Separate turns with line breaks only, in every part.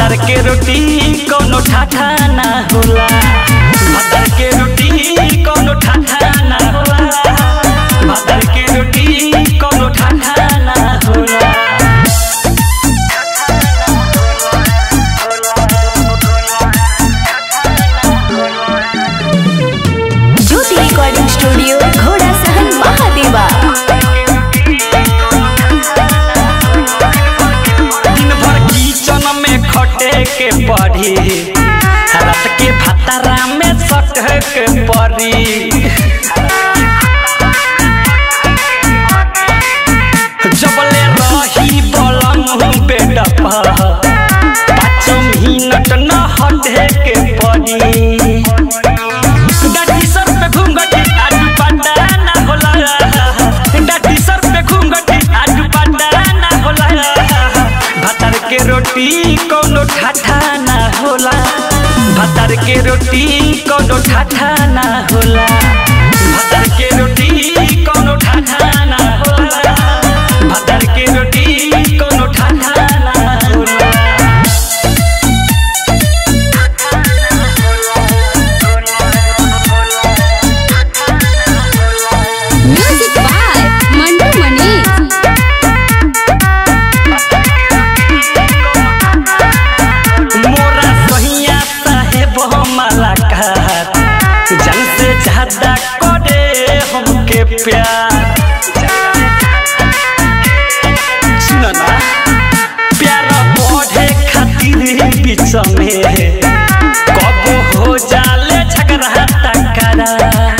भातर के रोटी कोनो ठाठा ना होला भातर के रोटी कोनो ठाठा ना होला भातर के रोटी कोनो ठाठा ना होला
ज्योति रिकॉर्डिंग स्टूडियो घोड़ा सहन महादेवा
दिन भर किचन में खटे के पड़ी रात के भतारा में सटे के पड़ी जबले रही बलम बेड पर पाँच मिनट न हटे के पड़ी डाटी सर पे घूंघटी आडू पाटा ना होला डाटी सर पे घूंघटी आडू पाटा ना होला भातर के रोटी कोनो ठाठा ना होला भातर के रोटी कोनो ठाठा ना होला भातर के रोटी कोनो ठाठा ना होला भातर के रोटी कोनो ठाठा ना होला
म्यूजिक बाय मंटू मनीष
मोरा सहिया साहेब हमारा कहत जन से ज्यादा करे हमके प्यार सुनो ना प्यार बढ़े खातिर बीच में कब हो जाले झगड़ा टकरा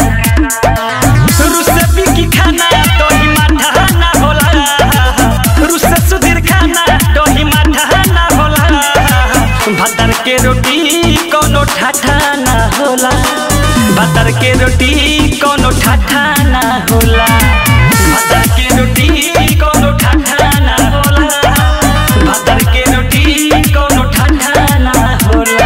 रुसे बिकी खाना दही माठा ना होला रुसे सुधीर खाना दही माठा ना होला भातर के रोटी कोनो ठाठा ना होला भातर के रोटी कोनो ठाठा ना होला भातर के रोटी कोनो ठाठा ना होला भातर के रोटी कोनो ठाठा ना होला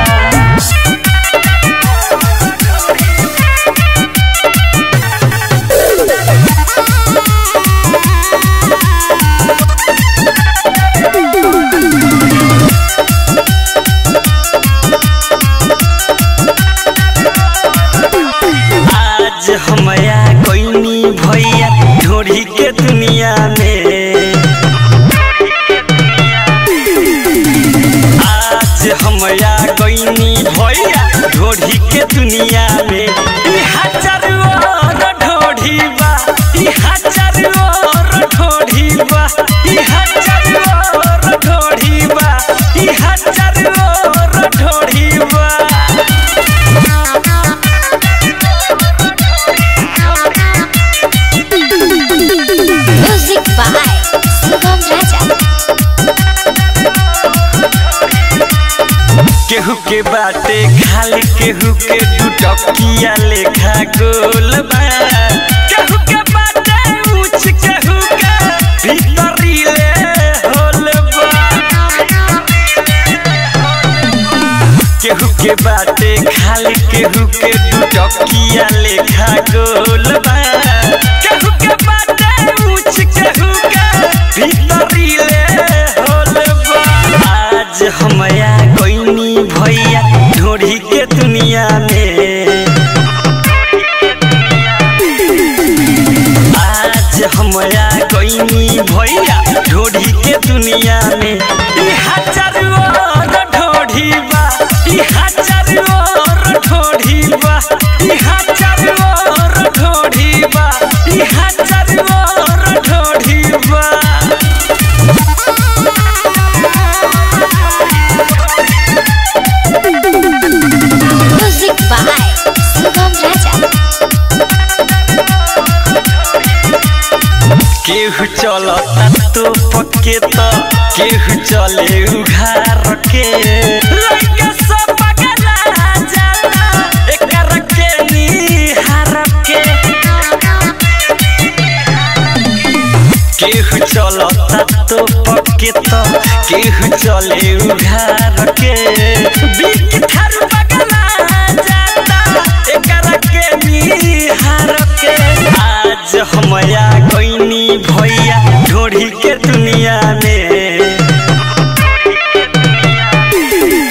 आज हमया कोइनी भैया ढोढ़ी के दुनिया में आज हमया कोइनी भैया ढोढ़ी के दुनिया में ई हजार और ढोढ़ी बा ई हजार और ढोढ़ी बा ई हजार और ढोढ़ी बा ई हजार और ढोढ़ी बा
म्यूजिक बाय शुभम राजा
केहू के बाटे खाली केहू के दू टकिया लेखा गोल बा केहू के बाटे ऊंच केहू के भीतरी ले होल बा केहू के बाटे खाली केहू के दू टकिया लेखा गोल बा केहू के बाटे ऊंच केहू के भीतरी ले होल बा आज हमया कोइनी भैया ढोढ़ी के दुनिया में आज हमरा कोइनी भैया ढोढ़ी के दुनिया में ई हजार और ढोढ़ी बा ई हजार और ढोढ़ी बा ई हजार और ढोढ़ी बा ई हजार और ढोढ़ी बा
म्यूजिक बाय शुभम राजा
केहू चलता तो पक्के तो केहू चले उघार के लइका सब पगला जाला एकर के निहार के केहू चलता तो पक्के तो केहू चले उघार के बीक थारू पगला जाता एकर के निहार के आज हमया गईनी भैया ढोढ़ी के दुनिया में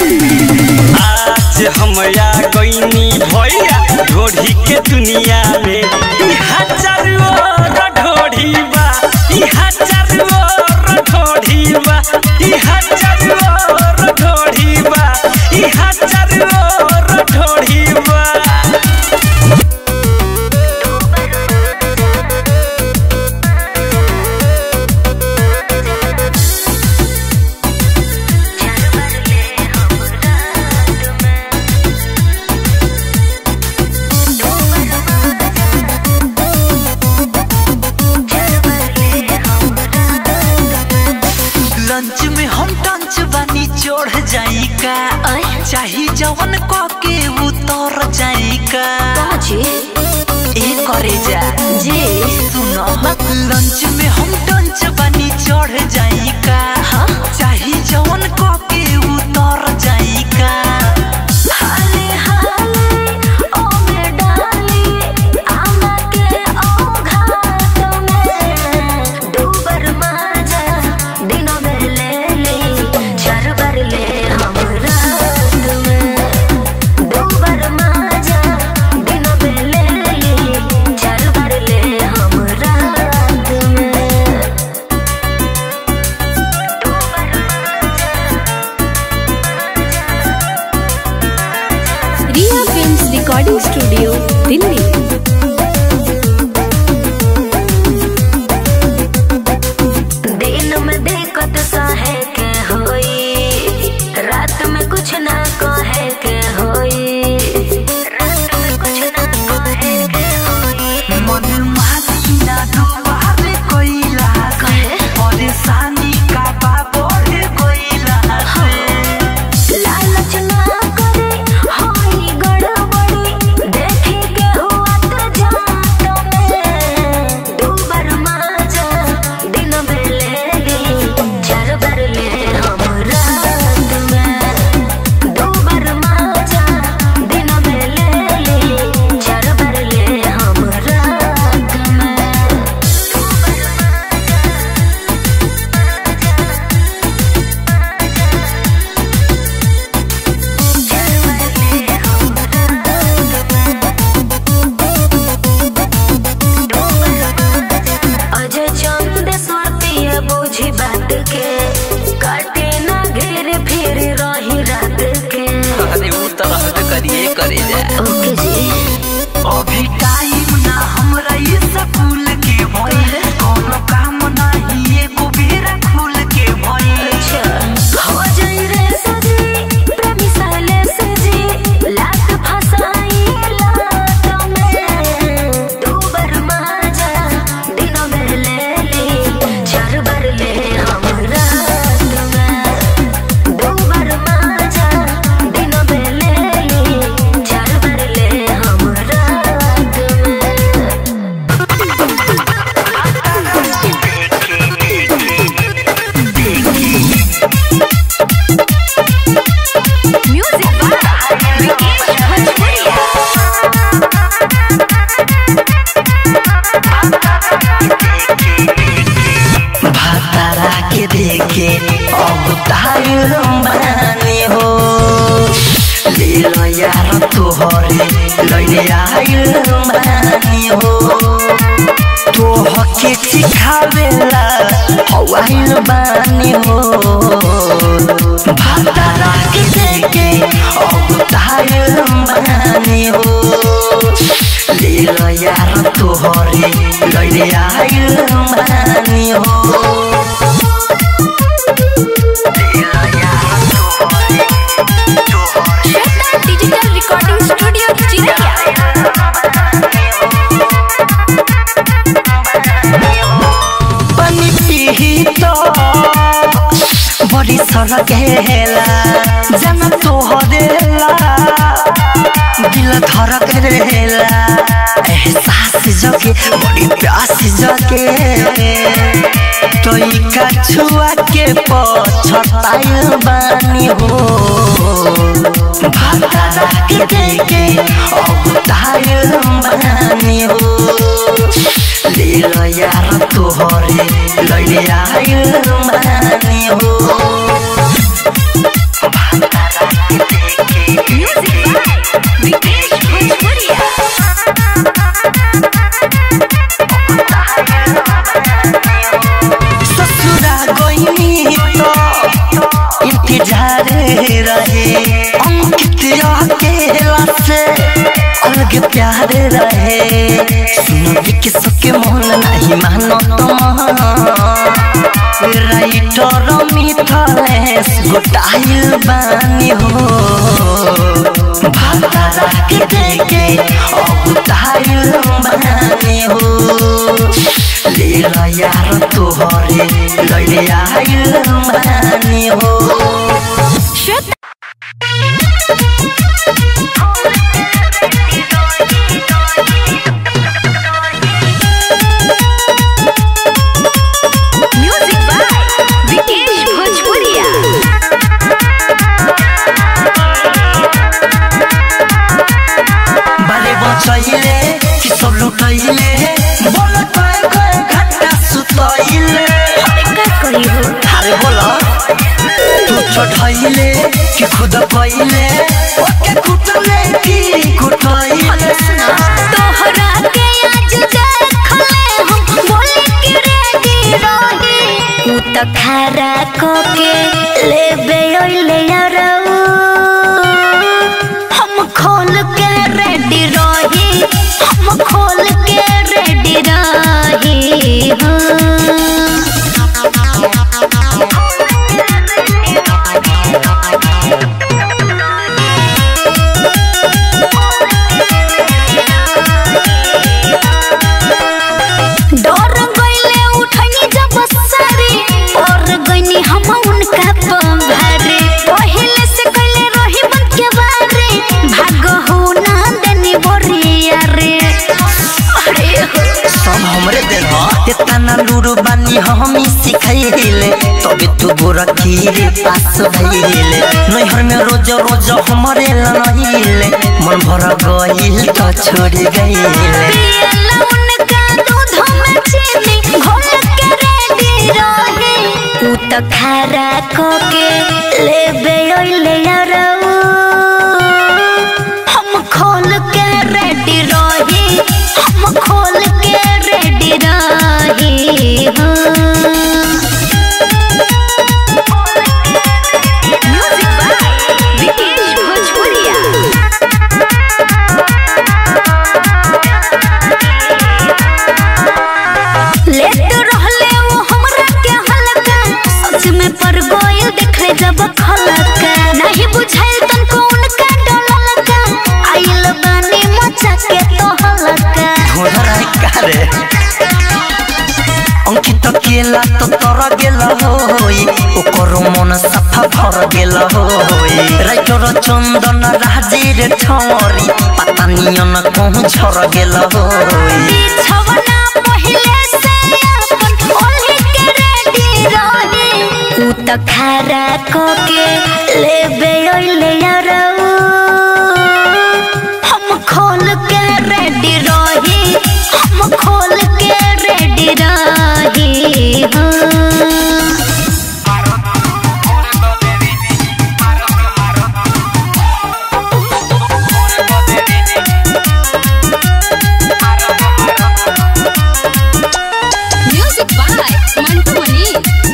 आ गईनी भैया ढोढ़ी के दुनिया में इहा चारू ओर ढोढ़ी बा इहा चारू ओर ढोढ़ी बा इहा चारू ओर ढोढ़ी बा इहा चारू ओर ढोढ़ी बा
लंच में हम टंच बानी चढ़ जाई का चाही जवन क के उतर जाई का ए करे जा
जी
सुनो लंच में हम टंच बानी चढ़ जाई का चाही जवन क के उतर जाई का
हाले हाले ओ में डाली आमा के ओ घाट में डूबर माजा दिनों में ले ली चार बार ले हम रात में डूबर माजा दिनों में ले ली चार बार ले हम रात में Riya films recording studio Delhi दिन में दिक्कत सहे के होई रात में कुछ ना कहे के होई रात में कुछ ना कहे के होई
मन मानी ना दुबारे कोइला
कहे?
परेशानी का बा बढ़ कोइला
लालच ना करे होई गड़बड़ी देखे के हुआ तो जात में दो बार माजा दिन में ले ली चार बार ले हम रात में दो बार माजा दिन में ले ली चार बार ले हम रात में अजय चंद सुरतिया बुझी बात के काटे ना घेर फिर रही रात के
अरे वो तरह से करिए करे जा
ओके जी
अभी टाइम ना हमरा ये स्कूल के भइल कोनो काम नहीं एको बेरा खुल के भइल
अच्छा हो जाई रे सजी प्रेमी साले सजी लात फसाई लात में दो बार माजा दिनों में ले ली चार बार ले हम रात में दो बार माजा दिनों में ले ली चार बार ले हम रात में म्यूजिक बाय विकेश भोजपुरिया
भातारा के देखे अब तार बानी हो ले लो यार तोहरे लैले आइल बानी हो तोहके सिखावेला हवाइल बानी हो भातारा के देखे अब तार बानी हो ले लो यार तोहरे लैले आइल बानी हो
Shweta digital recording studio Chirkiya
पानी पीही तो बड़ी सड़क हेला जाना तो हरेला दिल धड़क रहेला एहसास जगे बड़ी प्यास जगे तो का छुआ के पछताइल बानी हो भातारा के देखे अब ताइल बानी हो ले लो यार तोहरे लैले आइल बानी हो भातारा के देखे
म्यूजिक बाय
प्यार रहे सुनो कि सके मन नहीं मानो तुम राइटर मिथलेश गोटाइल बानी हो भातारा के देखे अबुताइल बानी हो ले ला यार तोहरे लैले आइल बानी हो
म्यूजिक बाय विकेश भोजपुरिया
बारे बचैले कि सब लुटैले बोल कय कय घंटा सुतैले
का कही हो
अरे बोल तू चढ़ैले कि खुद कैले ओके कुटले कि कुटैले
तोहरा के आज देखले हम बोले कि रेडी रही उ त खारा को के लेबे ओइले यारऊ हम खोल के रेडी रही हम खोल के रेडी रही हाँ डर गईले उठनी जब सारी और गईनी हम उनका पंभारे पहले से कइले रही बन के बारे भाग हो ना देनी बोरिया रे अरे हो
सब हमरे देन ह इतना लूरू बानी हमी सिखाइले तबे तू गोरा खीरे पास भइले नैहर में रोज रोज हमरे लनहिले मन भर गइल त छोड़ी गइले
पियला उनका दूध में चीनी घोल के रेडी रहे उ त खारा को के लेबे ओइले यारऊ हम खोल के रेडी रही हम खोल के रेडी रही म्यूजिक बाय विकेश भोजपुरिया लेट रहले वो हमरा के हलका सच में पर गोयल देखले जब खलका नहीं बुझाइल तनको उनका डललका आइल बानी मचा के तो हलका
घोड़ा कारे अंकित केला तो तर गेल होई ओकर मन सफा भर गेल होई राइटर चंदन राजीर ठौरी पता नियन कहूँ झर गेल होई
बिछवना पहिले से अपन ओढ़ी के रेडी रही उ त खारा को के लेबे ओइले यारऊ हम खोल के रेडी रही हम खोल के रेडी रही हाँ
म्यूजिक बाय मंटू मनी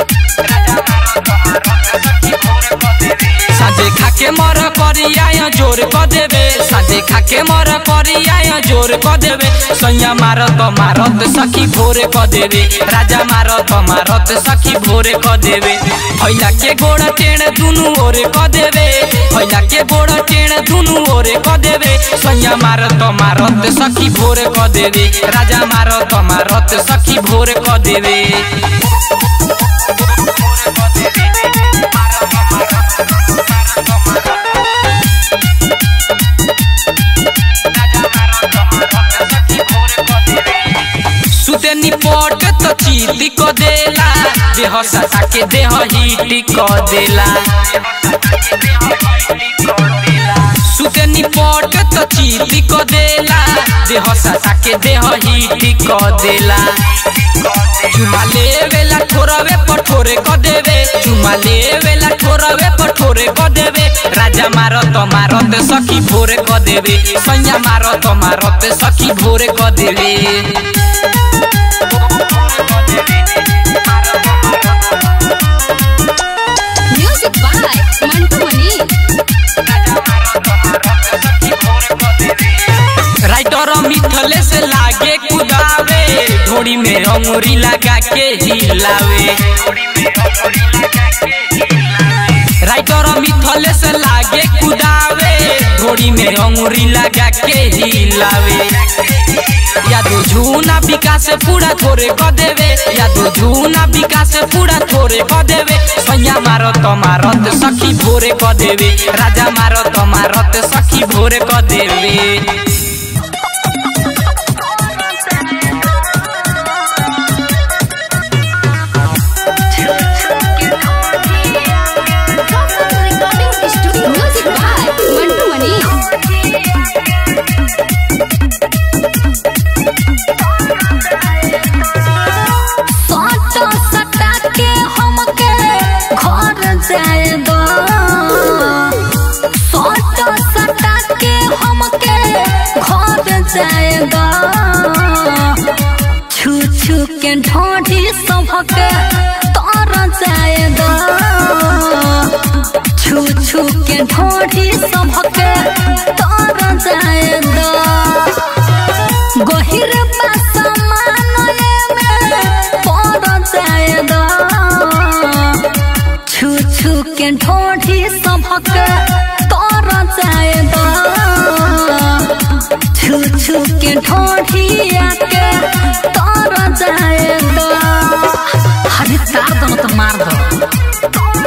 साझे खाके मर करिया जोर क देबे साझे खाके मर करिया जोर क देबे सैया मारत मारत सखी भोरे क देबे राजा मारत मारत सखी भोरे क देबे फैला के गोड़ टेण दुनु ओरे क देबे फैला के गोड़ टेण दुनु ओरे क देबे सैया मारत मारत सखी भोरे क देबे राजा मारत मारत सखी भोरे क देबे सुते निपट त चीती क देला देह सटा के देह हिटी क देला सुते निपट त चीती क देला देह सटा के देह हिटी क देला चुमा लेवेला ठोरवे पठोरे क देवे चुमा लेवेला ठोरवे पठोरे क देवे राजा मारत मारत सखी भोरे क देवे सैया मारत मारत सखी भोरे क देवे
music by Mantu Mani
writer writer मिथले से लागे कुदावे ढोड़ी में अंगूरी लगा के हिलावे राइटर मिथले से लागे कुदावे ढोड़ी में अंगूरी लगा के हिलावे या तो झूना विकास पूरा थोड़े क देवे या तो झूना विकास पूरा थोड़े क देवे सैया मारो तो मारत सखी भोरे क देवे राजा मारो तो मारत सखी भोरे क देवे
Music by Mantu Mani.
सटा सटा के हमके घर जाए दो सटा सटा के हमके घर जाए दो छू छू के ढोढ़ी सबके तर जाए दो छू छू के ढोढ़ी सबके तर जाए दो गहिर पासमानले में पड़ जाए दो छू छू के ढोढ़ी सबक तर जाए दो छू छू के ढोढ़ी आके तर जाए दो हरी तार दो तो मार दो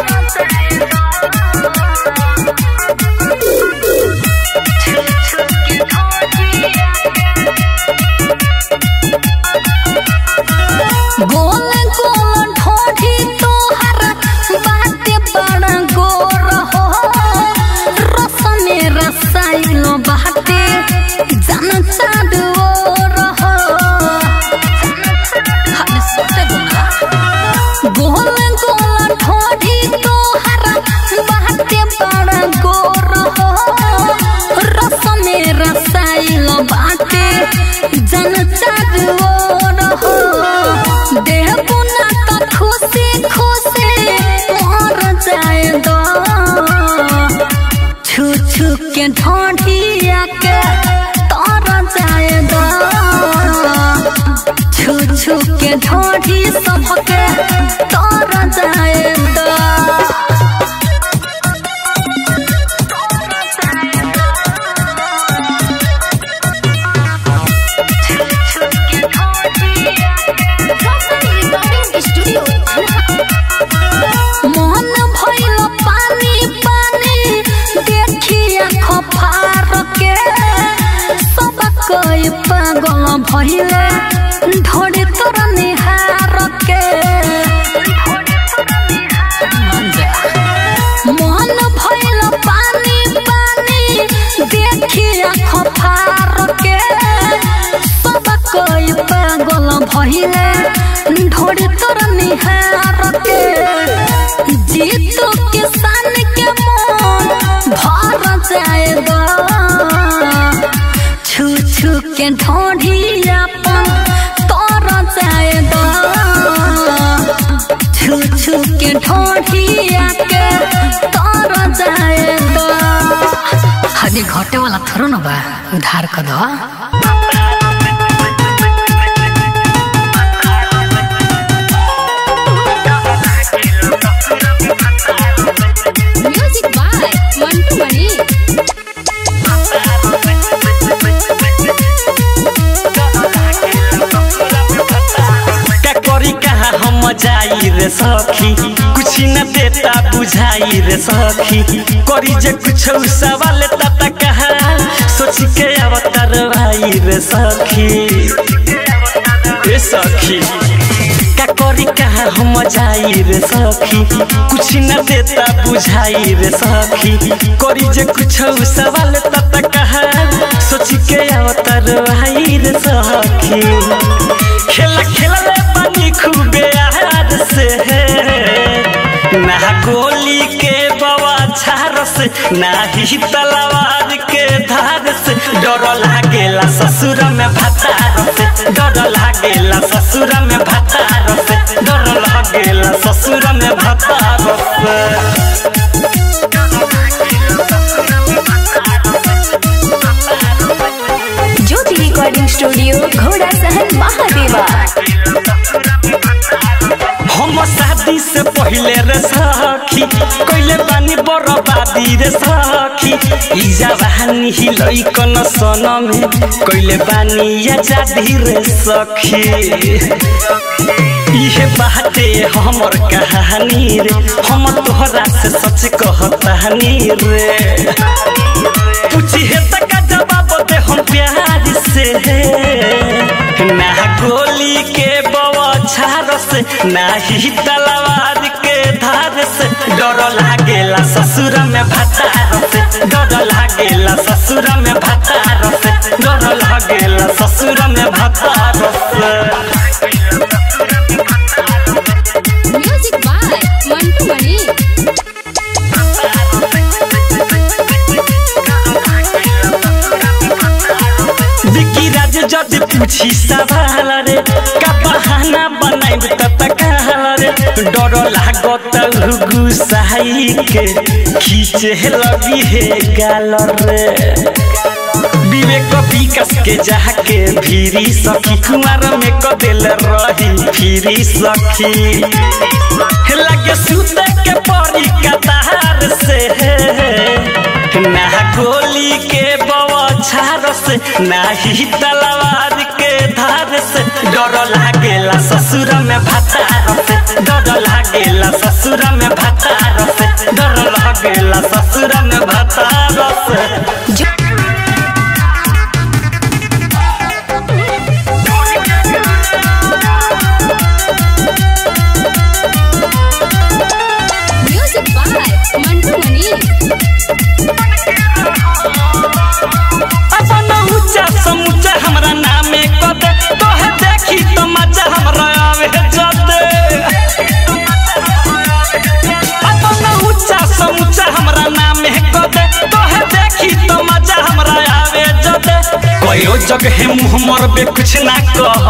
गोल गोल ढोढ़ी तोहर बाटे बड़ा गोर हो रस में रसायन बाटे जन चाँद ओर हो हमें सोते गुना गोल गोल ढोढ़ी तोहर बाटे बड़ा गोर हो रस में रसायन बाटे जन चाँद ओर हो देह बुना तो खुशी खुशी मर जाए दो छू छू के ढोढ़िया के तर जाए दो छू छू के ढोढ़ी सबके तर जाए दो मन भइल पानी पानी देखिया खफार के सब कोई पागल भइले ढोड़े तोर निहार के मन भइल पानी पानी देखिया खफार के सब कोई पागल भइले ढोड़े तोर निहार के जीतू किसान के मन भर जाए दो छू छू के ढोढ़ी अपन तर जाए दो छू छू के ढोढ़ी के तर जाए दो हनी घटे वाला थोड़ो न बा उधार कर दो
Music by Mantu Mani.
का करी कहाँ हम जाई रे सखी कुछ न देता बुझाई रे सखी करी जे कुछ सवाल तता कहाँ सोच के अवतार भाई रे सखी ए सखी का करी कहाँ हम जाई रे सखी कुछ न देता बुझाई रे सखी करी जे कुछ सवाल तता कहाँ सोच के अवतार भाई रे सखी खेला खेला रे पानी खूबे आहार से ना गोली के बवा झार से ना ही तलवार के धार से डर लागेला ससुर में भतार से डर लागेला ससुर में भतार से डर लागेला ससुर में भतार से
ज्योति रिकॉर्डिंग स्टूडियो घोड़ा सहन महादेवा
हम शादी से पहले रे सखी कइले बानी बर्बादी रे सखी ई जवानी ही लइकन सन में कइले बानी आजादी रे सखी इहे बाटे हमर कहानी रे हम तोहरा से सच कहतानी रे पूछी है तक जवाब दे हम प्यार से ना गोली के बवाछार से ना ही तलवार के धार से डर लागेला ससुर में भतार से डर लागेला ससुर में भतार से डर लागेला ससुर में भतार से
म्यूजिक बाय मंटू मणि
विकी राज जज पूछी सवाल रे का बहाना बनाइब त तकाल रे डर लागत गुसाई के खींचे लगी हे गाल रे विवेक विकास के जाके फिरी सखी कुमार में कदेल रही फिरी सखी लगे सुते के परी कतार से ना गोली के बवाछार से ना ही तलवार के धार से डर लागेला ससुर में भतार से डर लागेला ससुर में भतार से डर लागेला ससुर में भतार से
म्यूजिक बाय मंटू मणि
अपन ऊंचा समूचा हमरा नामे कदे तोहे देखी तो मजा हमरा आवे जदे अपन ऊंचा समूचा हमरा नामे कदे तोहे देखी तो मजा हमरा आवे जदे कयो जगह मुंह मरबे कुछ ना कह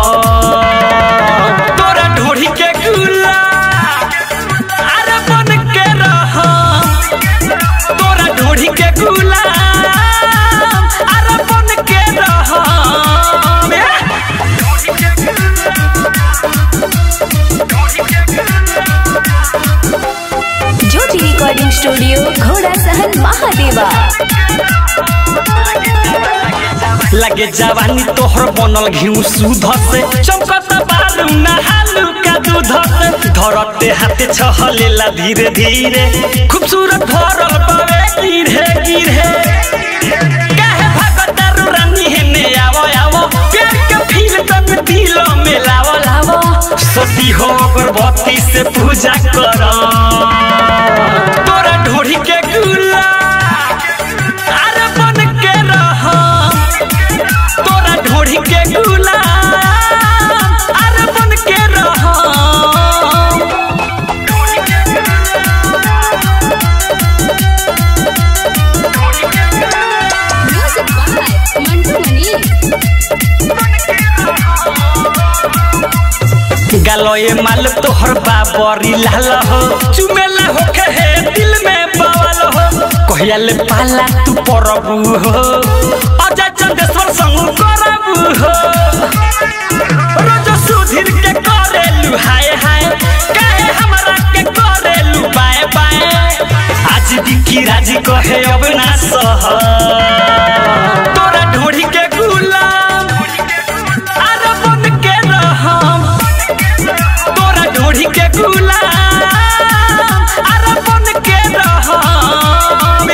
तोरा ढोढ़ी के गुला अरे बन के रह तोरा ढोढ़ी के गुलाम अरे बन के रह
ज्योति रिकॉर्डिंग स्टूडियो घोड़ा सहन महादेवा
लगे जवानी तोहर बनल घिउ सुध से चमकत बालू नहालू का दूध से धरते हाथे छहलेला धीरे धीरे खूबसूरत भरल पावे गिरे गिरे काहे भगतारू रानी हेने आवो आवो प्यार के फील तन दिल में लावो लावो सती हो अगरबत्ती से पूजा कर तोरा ढोढ़ी के गुला अरे बन के रह तोरा ढोढ़ी के गुलाम अरे बन के रह
म्यूजिक बाय मंटू मणि
गलोए माल तोहर बाबरी लाल हो चुमेला होखे हे दिल में बवाल हो कहिया ले पाला तू परबू हो अजय चंदेश्वर संग करबू हो रोज सुधीर के करेलू हाय हाय काहे हमरा के करेलू बाय बाय आज बिकी राजी कहे अब ना सह तोरा ढोढ़ी के गुलाम अरे बन के रहम तोरा ढोढ़ी के गुलाम अरे बन के रहम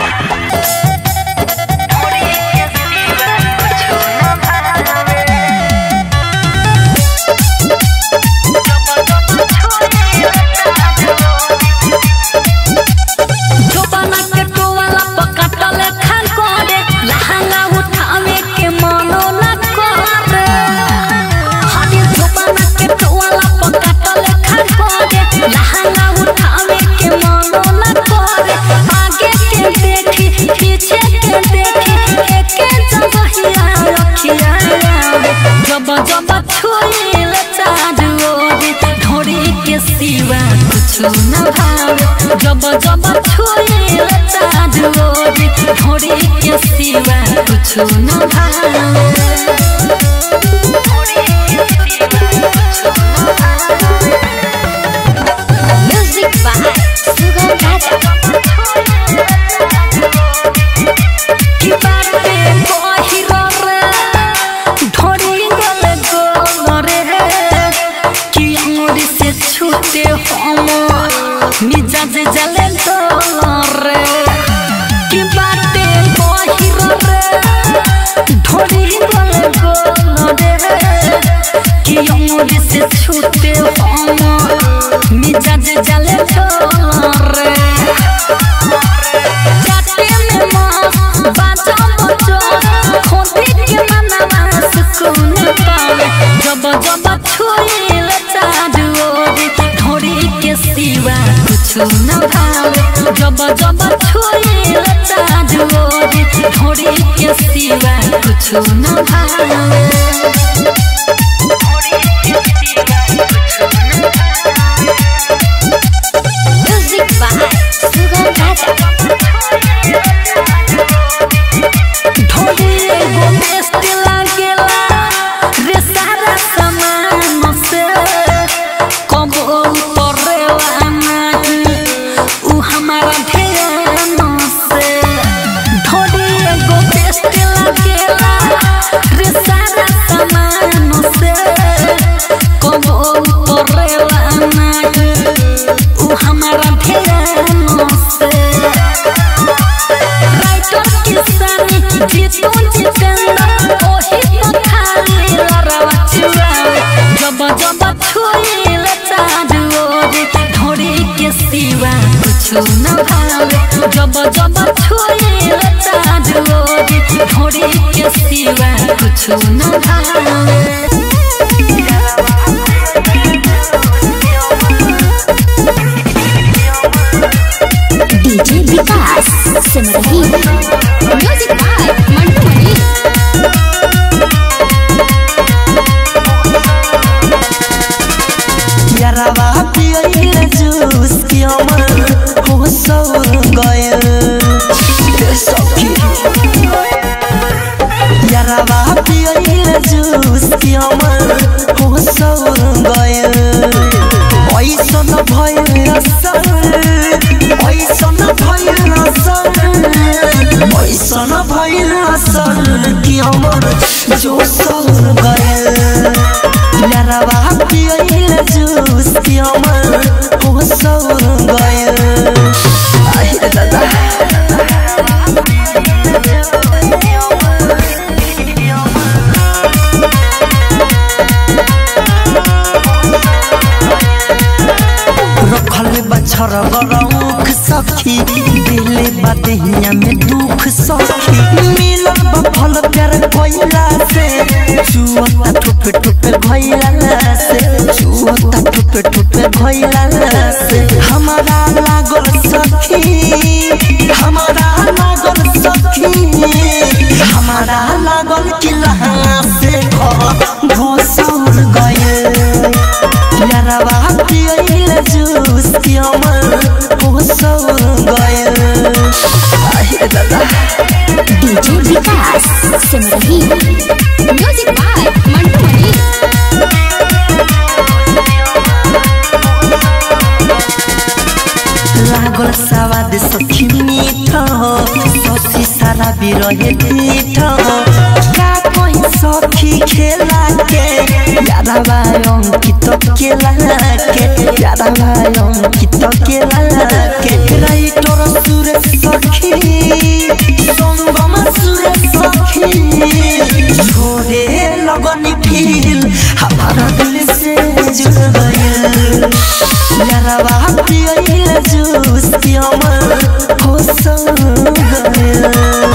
जोबाना के टोवाला पकाटल खान करे लहंगा उठावे के मनो न करे हरे जोबाना के टोवाला पकाटल खान करे लहंगा उठावे के मनो न करे आगे के देखी पीछे के देखी एके जगहिया रखिया जब जब छुईल चारू ओरी ढोरी के सिवा कुछ न भावे जब जब छुईल चारू ओरी ढोरी के सिवा कुछ न भावे
जाले छोड़ रे जाते में मस्त बाजा बजो खोदे के मनवा सुकून पावे जब जब छुईल चारू ओर ढोरी के सिवा कुछ न भावे जब जब छुईल चारू ओर ढोरी के सिवा कुछ न भावे
म्यूजिक बाय सुगम राजा
ढोली एगो बेस्ट लागेला रे सारा सामान से कबो उतरेला नहीं उ हमारा ध्यान से ढोली एगो बेस्ट लागेला रे सारा सामान से कबो उतरेला नहीं उ हमारा ध्यान से राइटर किसानी जीतू जितेंद्र ओही तो खाली लड़वा चुरावे जब जब छुईल चारू ओर ढोरी के सिवा कुछ न भावे जब जब छुईल चारू ओर ढोरी के सिवा कुछ न भावे
DJ Vikas Simrahi
music by Mantu Mani
यारावा पियल जूस की अमर हो सौ गयल सखी यारावा पियल जूस की अमर हो सौ गयल ऐसन भयल असर ऐसन भयल असर ऐसन भयल असर की अमर जो सौ गयल यारावा पियल जूस की अमर हो सौ गयल आहे दादा रखल बछर गरौख सखी दिले बदहिया में दुख सखी मिलल बफल प्यार कोइला से चुअता ठुपे ठुपे भइला से चुअता ठुपे ठुपे भइला से हमारा लागल सखी हमारा लागल सखी हमारा लागल किला से घोसर गए यारावा पियल जूस की अमर हो सौ गयल आहे दादा
DJ Vikas Simrahi
music by Mantu Mani
लागल सवाद सखी मीठ ससी सारा बिरहे पीठ का कहीं सखी खेला के यारावा अंकित केला के यारावा अंकित केला के राइटर सुरेश सखी संगम सुरेश सखी छोड़े लगनी फील हमारा दिल से जुड़ गया यारावा पियल जूस की अमर हो सौ गया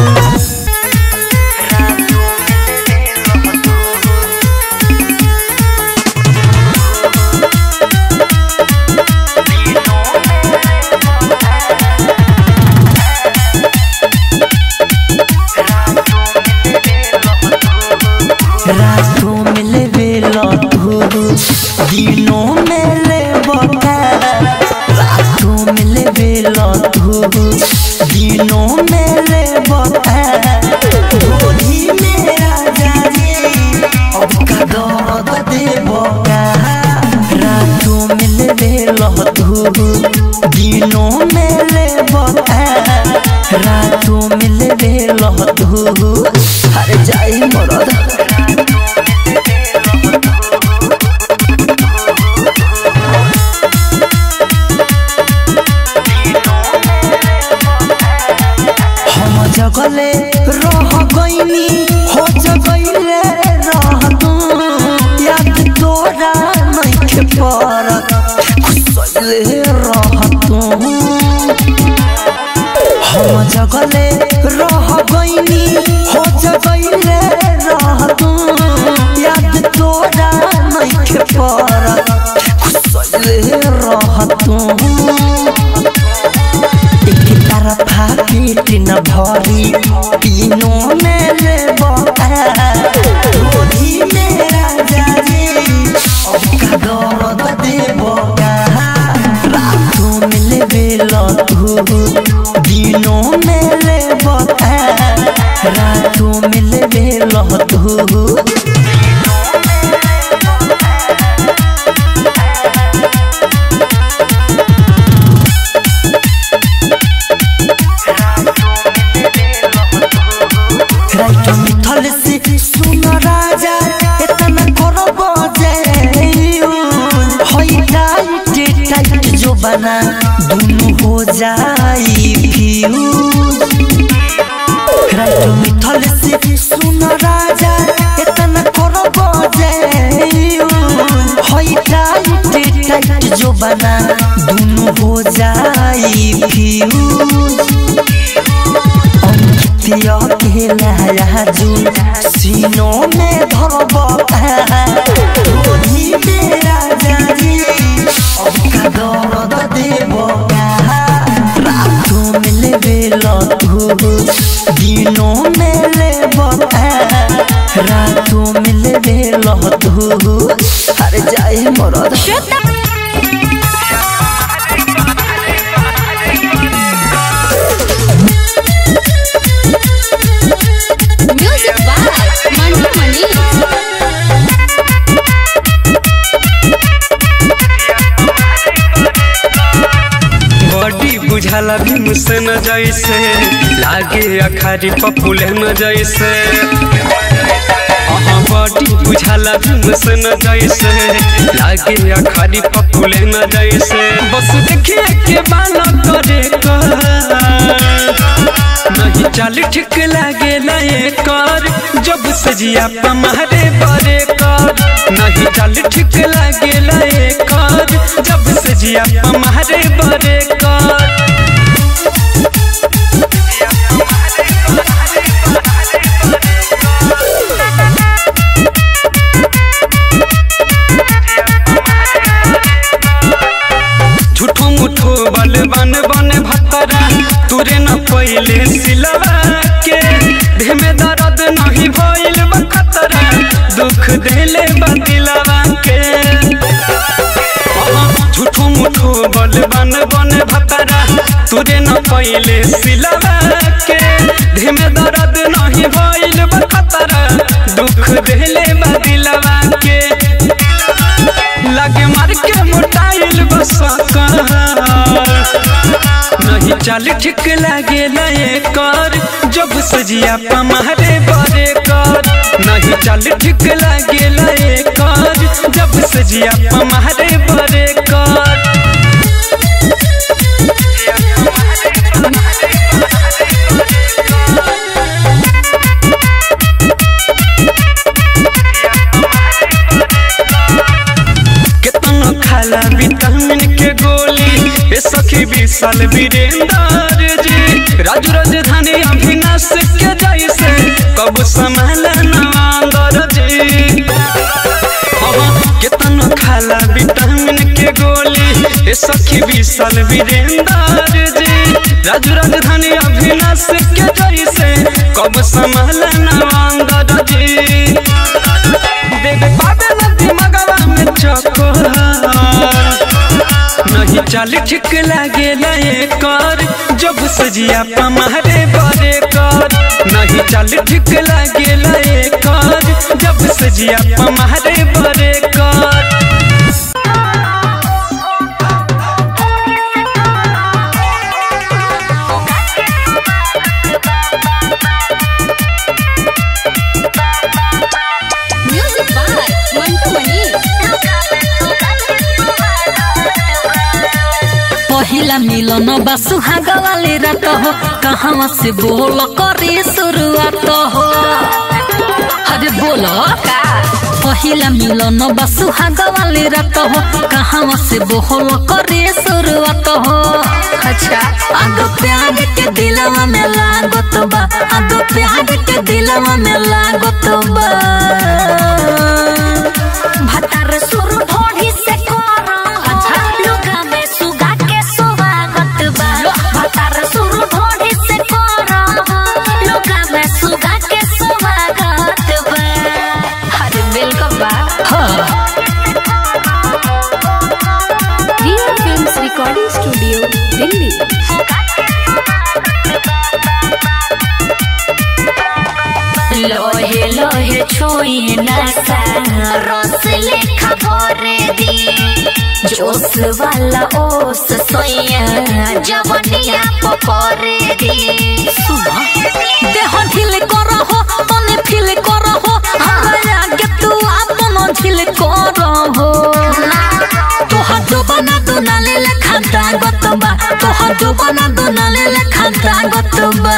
रातों में ले बेला दिनों में ले बका रातों में ले बेला दिनों में ले बका ढोली में राजा रे अब का दर्द दे बका रातों में ले बेला दिनों में ले बका रातों में ले बेला अरे जाई मरद हम जगले रह गईनी हो जगले रह तू याद तोरा नहीं के परत खुसले हम जगले रह गईनी हो जगले रह तू याद तोरा नइखे पर खुसले रह तू एक तरफा पेट न भरी तीनों में ले गोदी मेरा जाजी अब का दर्द देबो का रातों में ले बेलो तू दिनों में ले रातों में ले बेलो तू राइट मिथल से सुन राजा इतना करब जे होई टाइट टाइट जो बना दोनों हो जाई फ्यूज राइट मिथल से सुन राजा इतना करब जे होई टाइट टाइट जो बना दोनों हो जाई फ्यूज अंकितिया के लाया जुन सीनों में धरब गोदी मेरा जाजी अब का दर्द देब रातों में लेबे तू दिनों में लेब रातों में लेबे तू अरे जाए मरद
music by Mantu Mani
body बुझाला भी मुझसे न जैसे लागे अखारी पपुले न जैसे हाँ बॉडी बुझाला भी मुझसे न जैसे लागे अखारी पपुले न जैसे बस देखिए के बाला करे कर नहीं चाल ठीक लागे लाए कर जब सजिया पमारे बरे कर नहीं चाल ठीक लागे लाए कर जब सजिया पमारे बरे कर झूठो मुठो बल बन बन भतरा तुरे न पहिले सिलवा के देह में दर्द नहीं भइल बखतरा दुख देले बदिलवा के झूठो मुठो बल बन बन भतरा तुरे न पहिले सिलवा के देह में दर्द नहीं भइल बखतरा दुख देले बदिलवा के लगे मार के मोटाइल बस नहीं चाल ठीक लागे नए कर जब सजिया पमारे बरे कर नहीं चाल ठीक लागे नए कर जब सजिया पमारे बरे कर केतनो खाला विटामिन के गोली ए सखी विशाल वीरेंद्र जी राजू राजधानी अभिनाश के जैसे कब संभाल नवांदर जी हाँ, केतनो खाला विटामिन के गोली ए सखी विशाल वीरेंद्र जी राजू राजधानी अभिनाश के जैसे कब संभाल नवांदर जी देख पावे नदी मगवा में चकोर नहीं चाल ठीक लागे नए कर जब सजिया पमारे बरे कर नहीं चाल ठीक लागे नए कर जब सजिया पमारे बरे कर
म्यूजिक बाय मंटू मनी
पहिला मिलन बा सुहाग वाले रात हो कहाँ से बोल करे शुरुआत हो अरे बोलो का पहिला मिलन बा सुहाग वाली रात हो कहाँ से बोहल करे शुरुआत हो अच्छा आग प्यार के दिलवा में लागत बा आग प्यार के दिलवा में लागत बा
भतार सुर ढोढ़ी से कोरा अच्छा लुगा में सुगा के स्वागत बा भतार सुर ढोढ़ी से कोरा लुगा में सुगा के स्वागत बा अरे वेलकम बा
हाँ
Riya films recording studio Delhi
लोहे लोहे छुई नशा रस लेखा भरे दी जोश वाला ओस सोया जवनिया पकड़े दी
देह ढिल कर हो तने फील कर हो हमरा आगे तू आपन ढिल कर हो तोहर जोबना दुनाले लेखा दागत बा तोहर जोबना दुनाले लेखा दागत बा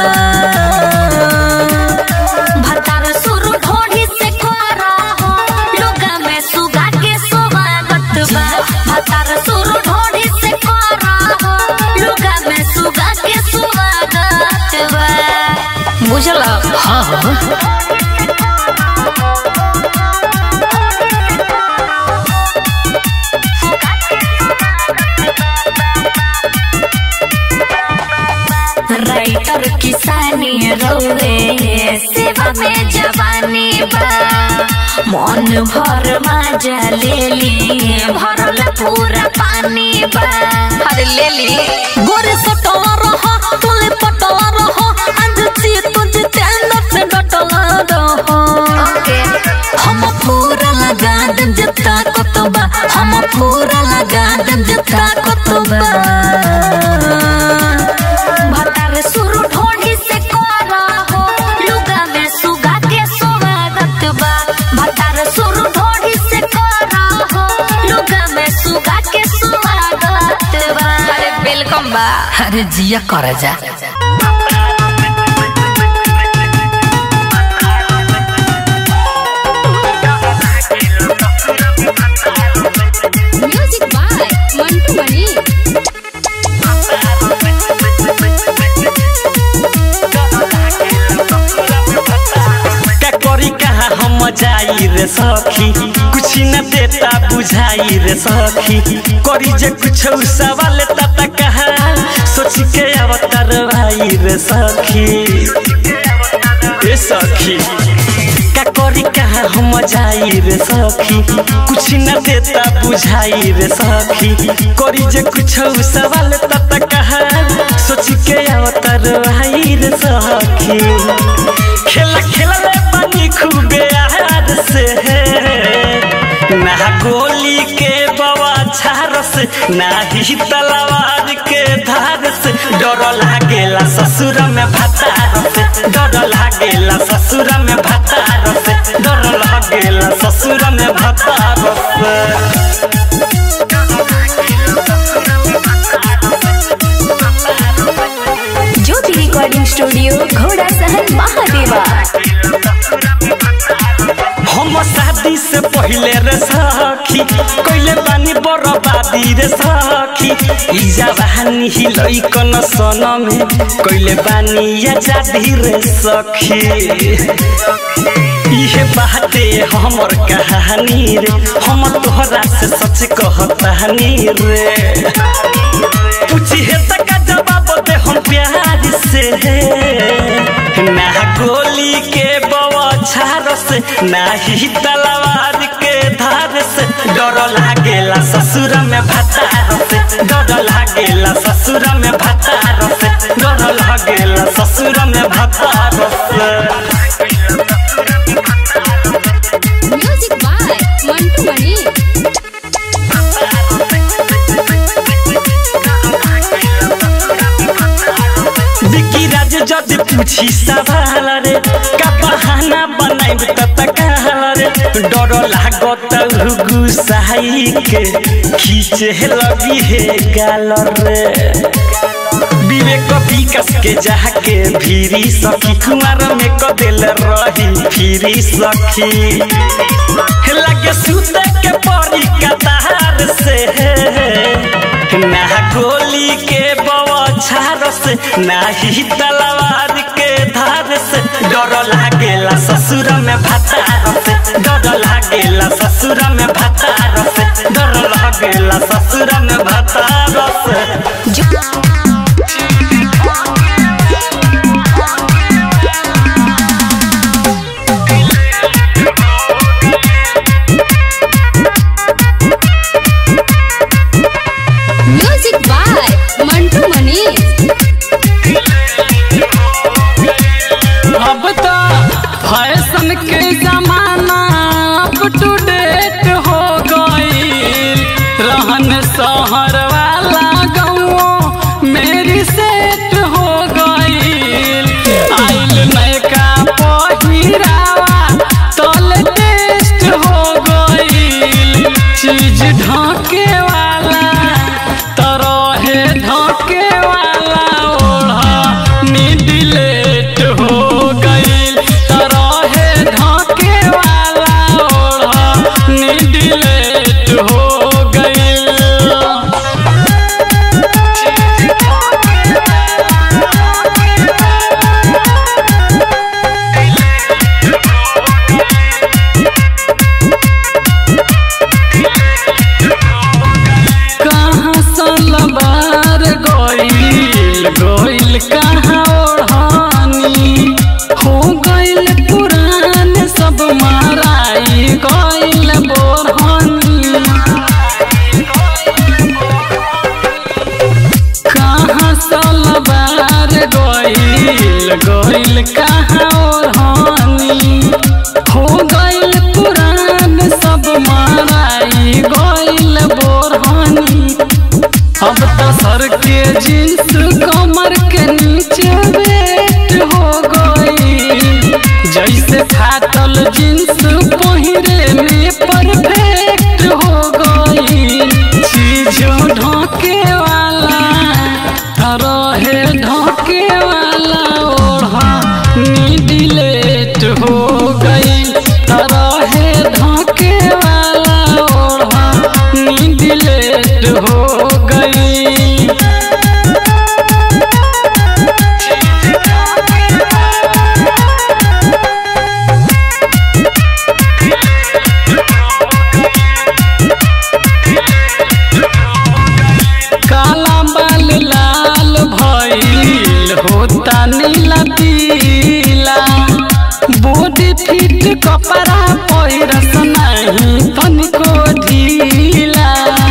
भतार सुर ढोढ़ी से कोरा हो लुगा में सुगा के स्वागत बा भतार सुर ढोढ़ी से कोरा हो लुगा में सुगा के स्वागत बा
बुझला हाँ हाँ
राइटर किसानी रोवे सेवा में जवानी बा मन भर मजा ले ली भरल पूरा पानी बा अरे ले ली
गोरे सटवा रहो तुले पटवा रहो आज ची तुझ तेंदर से डटवा रहो
ओके
हम पूरा लगा देम जता कतबा हम पूरा लगा देम जता कतबा
भतार सुर ढोढ़ी से कोरा हो लुगा में सुगा के स्वागत बा भतार सुर ढोढ़ी से कोरा हो लुगा में सुगा के स्वागत बा अरे वेलकम बा
अरे जिया कर जा
म्यूजिक बाय मंटू मनी
का करी कहाँ हम जाई रे सखी कुछ न देता बुझाई रे सखी करी जे कुछ सवाल तता कहा सोच के अवतार भाई रे सखी ए सखी का करी कहाँ हम जाई रे सखी कुछ न देता बुझाई रे सखी करी जे कुछ सवाल तता कहा सोच के अवतार भाई रे सखी खेला खेला ले पानी खूबे आहार से ना गोली के बवा छार से ना ही तलवार के धार से डर लागेला ससुर में भतार से डर लागेला ससुर में भतार से डर लागेला ससुर में भतार से
ज्योति रिकॉर्डिंग स्टूडियो घोड़ा सहन महादेवा
हम शादी से पहले रे सखी कोइले बानी बर्बादी रे सखी ई जवानी ही लइकन सन में कोइले बानी आजादी रे सखी इहे बाते हमर कहानी रे हम तोहरा से सच कहतानी रे पूछी है तक जवाब दे हम प्यार से ना गोली के बवाछार से ना ही तलवार के धार से डर लागेला ससुर में भतार से डर लागेला ससुर में भतार से डर लागेला ससुर में भतार से
म्यूजिक बाय मंटू मनी
बिकी राज जद पूछी सवाल रे का बहाना बनाइब त तकाल रे डर लागत गुसाई के खींचे लगी हे गाल रे विवेक विकास के जाके भीरी सखी कुमार में क दिल रही फिरी सखी लगे सूते के परी कतार से ना गोली के बवछार से ना ही तलवार के धार से डर लागेला ससुर में भतार से डर लागेला ससुर में भतार से डर लागेला ससुर में भतार से
म्यूजिक बाय मंटू मनीष
अब तो फैशन के जमाना अप टू डेट हो गई रहन शहर वाला गाँव मेरी सेट हो गई आइल नयका पहिरावा तल टेस्ट हो गई चीज ढाके वाला तरहे ढाके वाला ओढ़ा मिडिलेट हो गईल तरहे ढाके वाला ओढ़ा मिडिलेट हो गईल कहाँ सलवार गइल गइल कहाँ ओढ़ानी हो गइल पुरान सब माराई गइल बोरहानी कहाँ सलवार गइल गइल कहाँ ओढ़ानी हो गइल पुरान सब माराई गइल बोरहानी अब तो सर के जींस कमर के नीचे वेट हो गई जैसे फाटल जींस पहिरे में परफेक्ट हो गई चीजों ढोके वाला रहे ढोके वाला ओढ़ा मिडिलेट हो गई रहे ढोके वाला ओढ़ा मिडिलेट हो गई काला बाल लाल भइल होता नीला पीला बॉडी फिट कपड़ा पहिरस नहीं तनिको ढीला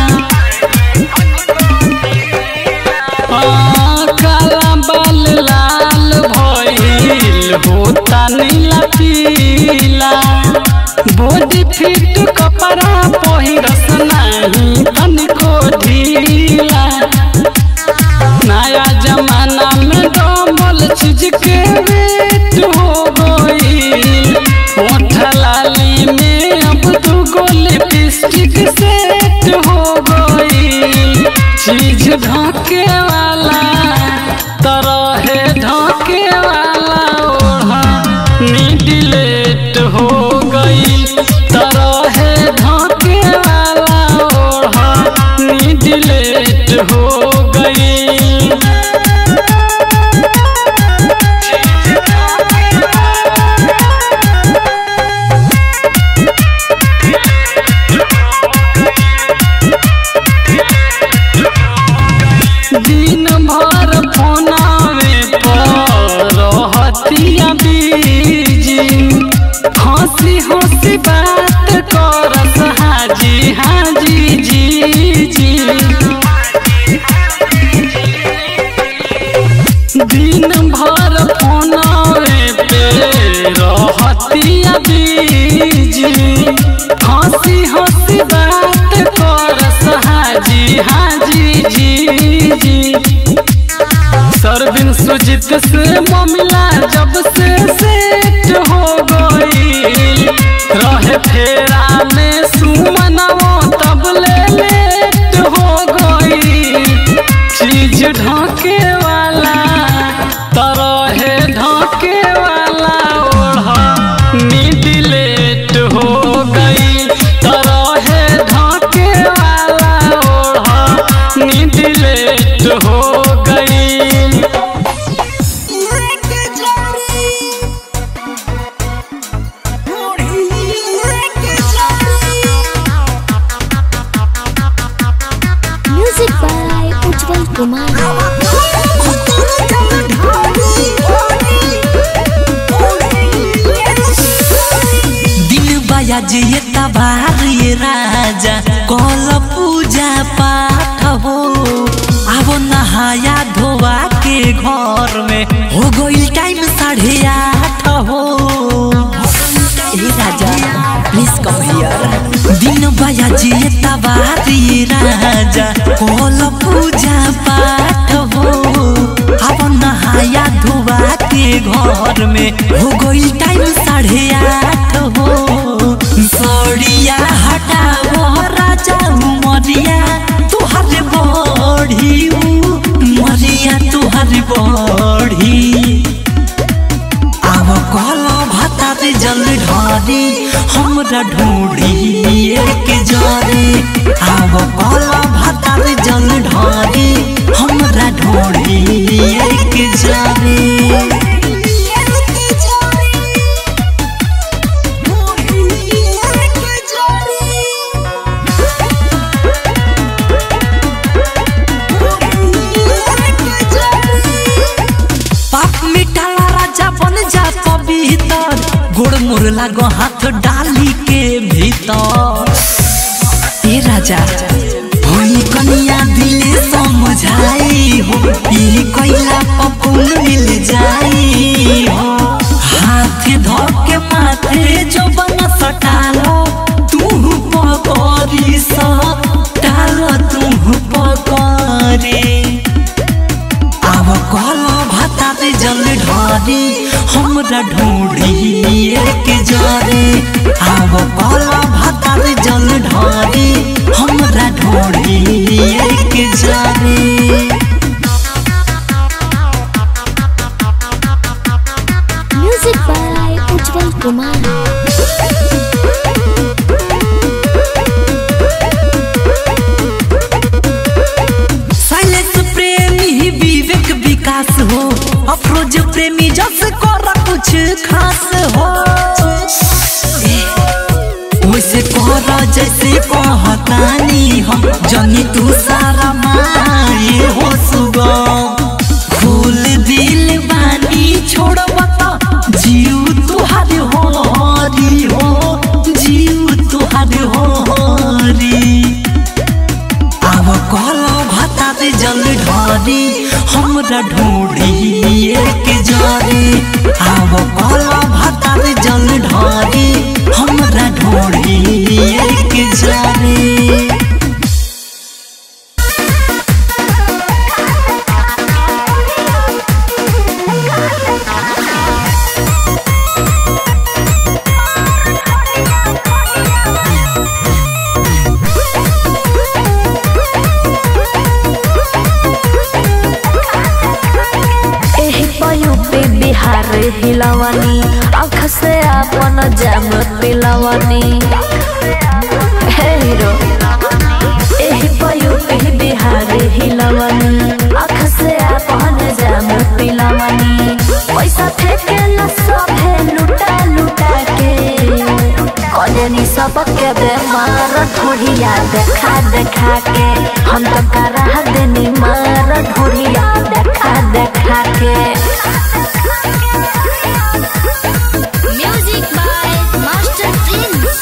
आ, काला बाल लाल भइल होता नीला पीला बॉडी फिट कपड़ा पहिरस नहीं तनिको ढीला नया जमाना में डबल चीज के वेट हो गई ओठ लाली में अब दू गो लिपस्टिक सेट हो गई चीज ढाके वाला तरहे ढाके वाला ओढ़ा मिडिलेट हो गई तरहे ढाके वाला ओढ़ा मिडिलेट हो गई दिन भर फोनावे पर रहतिया बीजी हंसी हंसी बात करस हाजी हाजी जी जी दिन भर फोनावे पे रहतिया बीजी हंसी हंसी बात करस हाजी हाजी जी जी सरबिन सुजित से मामला जब से सेट हो गई रहे फेरा में सुमनवा तब ले लेट हो गई चीज ढाके
उज्जवल कुमार
दिन बया जे तबार ये राजा कल पूजा पाठ हो अब नहाया धोवा के घर में हो गई टाइम साढ़े आठ हो ए राजा प्लीज कम हियर दिन बया जे तबार ये राजा कल पूजा पाठ हो अब नहाया धोवा के घर में हो गई टाइम साढ़े आठ हो सड़िया हटाओ राजा मरिया तुहर बढ़ी मरिया तुहर बढ़ी आव कल भाता रे जल ढारी हमरा ढूंढी एक जरे आव कल भाता रे जल ढारी हमरा ढूंढी एक जरे पाप मिटाला राजा बन जा पवित्र गोड़ मोर लागो हाथ डाली के भीतर ए राजा होई कनिया दिले समझाई हो ई कैला पपुन मिल जाई हो हाथ धो के माथे जो बन सटालो तू पकड़ी सा टालो तू पकड़ी आव कल भाता रे जल ढारी हमरा ढूंढी एक जरे आव कल भाता रे जल ढारी हमरा ढूंढी एक जरे
music by Ujjwal Kumar
silence प्रेमी विवेक विकास हो अफरोज प्रेमी जस कर कुछ खास हो वैसे कर जैसे कहतानी हम जनी तू सारा माए हो सुगम फूल दिल बानी छोड़ बता जीव तुहार हो हरी हो जीव तुहार हो हरी आव कल भाता रे जल ढारी हमरा ढूंढी एक जरे आव कल भाता रे जल ढारी हमरा ढूंढी एक जरे
एही पयुपी बिहार हिलवनी आँख से अपन जाम पिलवनी हे हीरो एही पयुपी बिहार हिलवनी आँख से अपन जाम पिलवनी पैसा फेंके न सभे लुटा लुटा के कजनी सबके बेमार ढोढ़िया देखा देखा के हम तो करा देनी मार ढोढ़िया देखा देखा के
म्यूजिक बाय मास्टर प्रिंस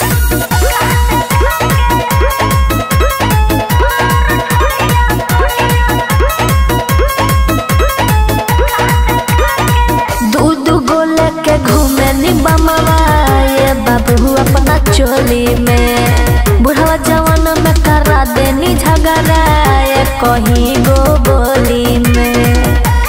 दू दू गोले के घूमे निबमवा ये बाबू अपना चोली में बुढ़वा जवान में करा देनी झगड़ा ये कहीं गो बोली में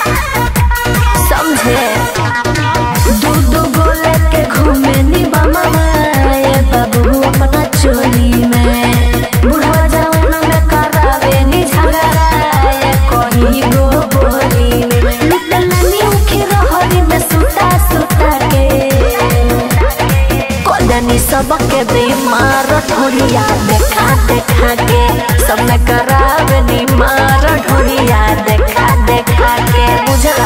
समझे दू दू गोले के घूमे निबमवा ये बाबू अपना चोली में बुढ़वा जवान में करा देनी झगड़ा ये कहीं गो बोली में निकलनी उखी रहरी में सुता सुता के कदनी सबके बीमार ढोलिया देखा देखा के सब में करावे नी मार ढोलिया देखा देखा के बुझला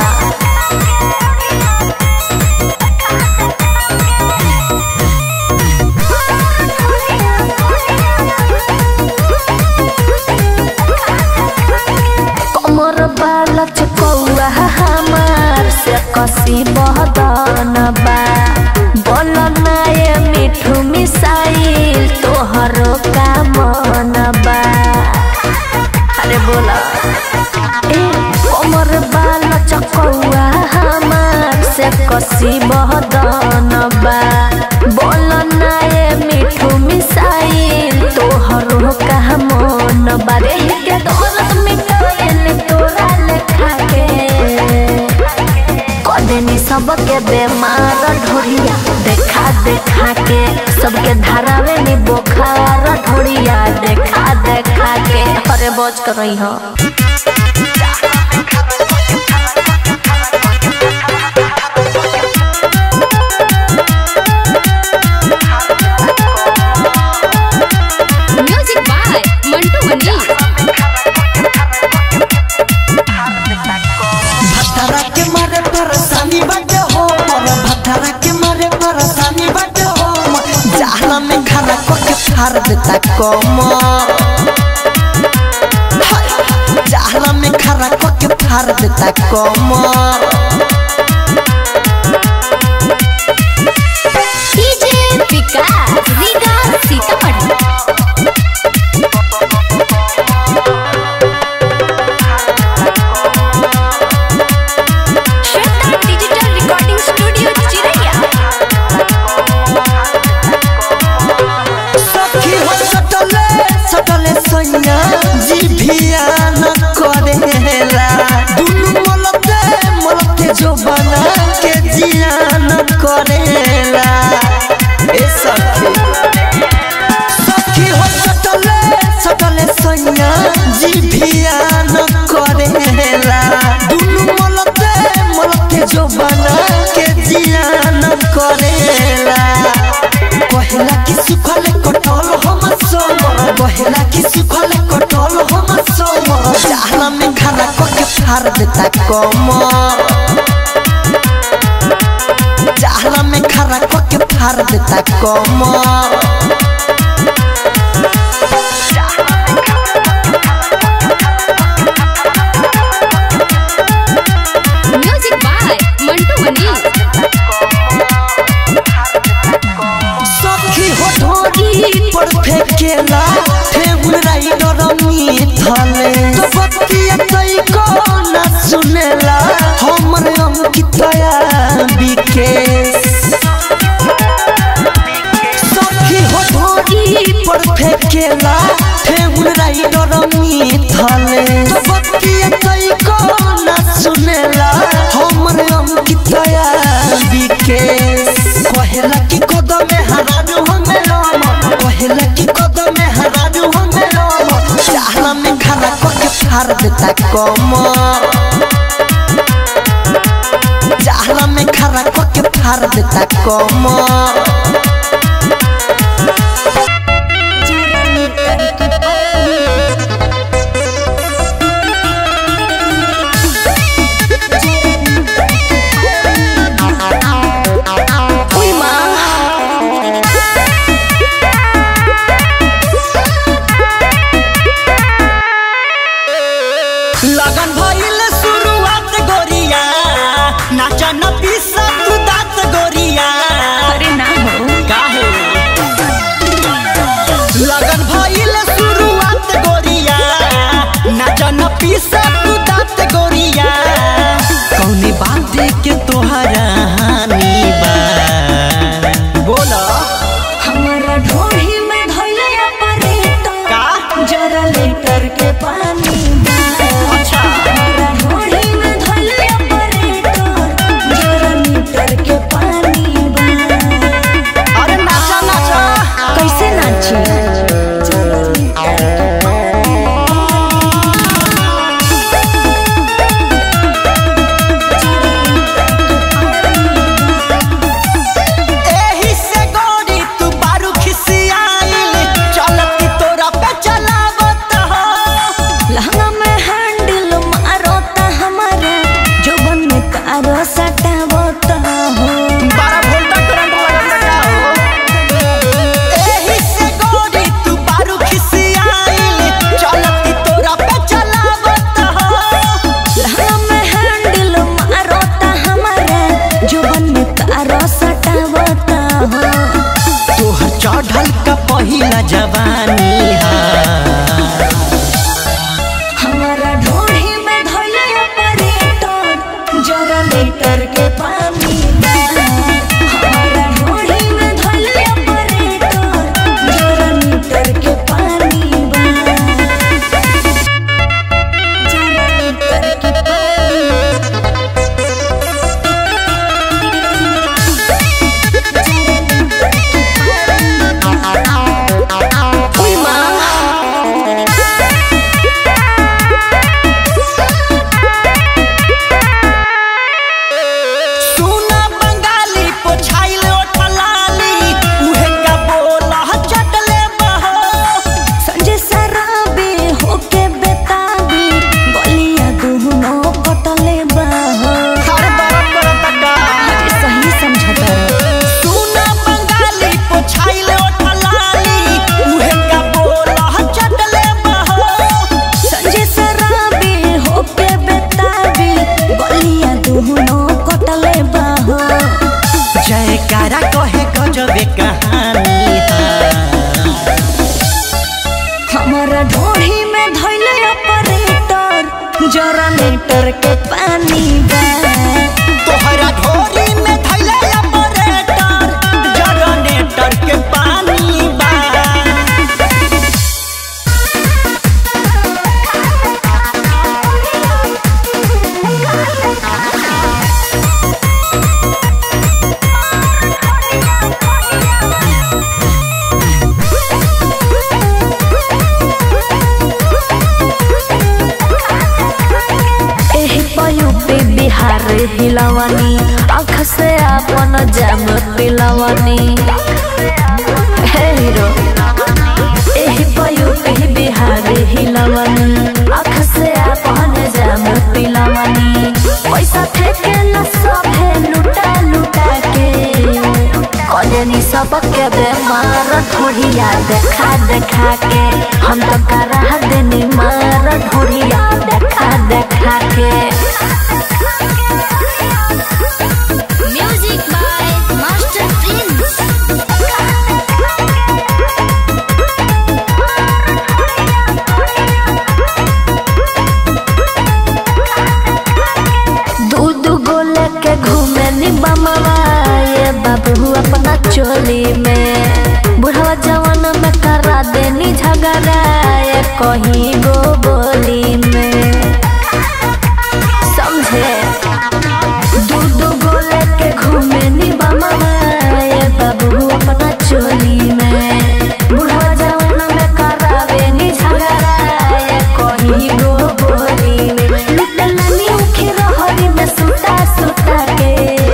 कसी बहदन बा बोल ना ये मिठू मिसाइल तोहरो का मन बा अरे बोला ए कमर बाल चकौआ हमार से कसी बहदन बा बोल ना ये मिठू मिसाइल तोहरो का मन बा रे के दौलत मिटाइल तोरा लेखा के कदेनी सबके बेमार ढोरिया देखा देखा के सबके धारावे नी बोखार ढोरिया देखा देखा के अरे बच कर रही हो
म्यूजिक बाय मंटू मनी
भटरा के मारे परेशानी बाटे हो मोर भटरा के मारे परेशानी बाटे हो जहला में खड़ा को के फाड़ देता कमर हाय, जहला में खड़ा को के फाड़ देता कमर
DJ Vikas Riga Sitamarhi
Shweta digital recording studio चिरैया
सखी हो सटले सटले सैया जी भिया न करेला दुनु मलते मलते जो बना के जिया न करेला ए सखी सखी हो सटले सटले सैया जी भिया न करेला दुनु मलते मलते जो बना के जिया न करेला कहेला कि सुखल कटल हम सोमर कहेला कि सुखल कटल हम सोमर जहला में खाना को के फाड़ देता कमर जहला में खाना को के फाड़ देता कमर
म्यूजिक बाय मंटू मनी
सखी हो ढोरी पर फेंकेला फेगुन राइडर मिथले तो बतिया तई को ना सुनेला हमर अंकितया विकेश सखी हो ढोरी पर फेंकेला फेगुन राइडर मिथले तो बतिया तई को ना सुनेला हमर अंकितया विकेश कहेला कि कदम में हराजू हमें राम कहेला कि कदम में हराजू हमें राम चाहला में खाना को के फाड़ देता कमर चाहला में खाना को के फाड़ देता कमर
उई माँ
लगन भइल शुरुआत गोरिया नाचन पीसा तू दात गोरिया
अरे ना हो
काहे लगन भइल शुरुआत गोरिया नाचन पीसा तू दात गोरिया कौनी बात के तोहरा हानि बा बोला
हमारा ढोही में धइले ऑपरेटर
का
जरा लीटर के पानी बा।
अच्छा
हमारा ढोही में धइले ऑपरेटर जरा लीटर के पानी बा।
अरे नाचा नाचा
कैसे नाची जरा लीटर के पानी
तोहर चढ़ल का पहिला जवानी हा
हमारा ढोढ़ी में धोले ऑपरेटर जरा लीटर के पानी बा। हमारा ढोढ़ी में धोले ऑपरेटर जरा लीटर के पानी बा। जरा लीटर के पानी उई माँ
सुना बंगाली पोछाइल ओठलाली उहे का बोला चटले बहो
संजय सराबे होके बेताबी गलिया दुहनो कटले बाहो
हर बरफ बरतका
अरे सही समझता
सुना बंगाली पोछाइल ओठलाली उहे का बोला चटले बहो
संजय सराबे होके बेताबी गलिया दुहनो कटले बाहो
जयकारा कहे गजबे कहानी हा
हमारा ढोढ़ी में धैले ऑपरेटर जरा लीटर के पानी बा
तोहरा ढोरी में धैले ऑपरेटर जनरेटर के पानी बा
एही पयु पे बिहार हिलवानी आँख से अपन जाम पिलवानी हे हीरो एही पयु पे बिहार हिलवानी आँख से अपन जाम पिलवानी पैसा फेंके न सभे लुटा लुटा के कजनी सबके बेमार ढोढ़िया देखा देखा के हम तो करा देनी मार ढोढ़िया देखा देखा के
म्यूजिक बाय मास्टर प्रिंस
दूध गोले के घूमे नी बमवा ये बाबू अपना चोली में बुढ़वा जवान में करा देनी झगड़ा ये कहीं गो बोली में समझे दूध गोले के घूमे नी बमवा ये बाबू अपना चोली में बुढ़वा जवान में करावे नी झगड़ा ये कहीं गो बोली में लुटलानी उखे रहरी में सुता सुता के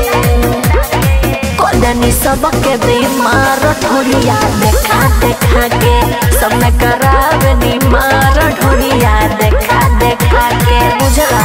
कदनी सबके बीमार ढोरिया देखा देखा के सब में करावे नी मार ढोरिया देखा देखा के बुझला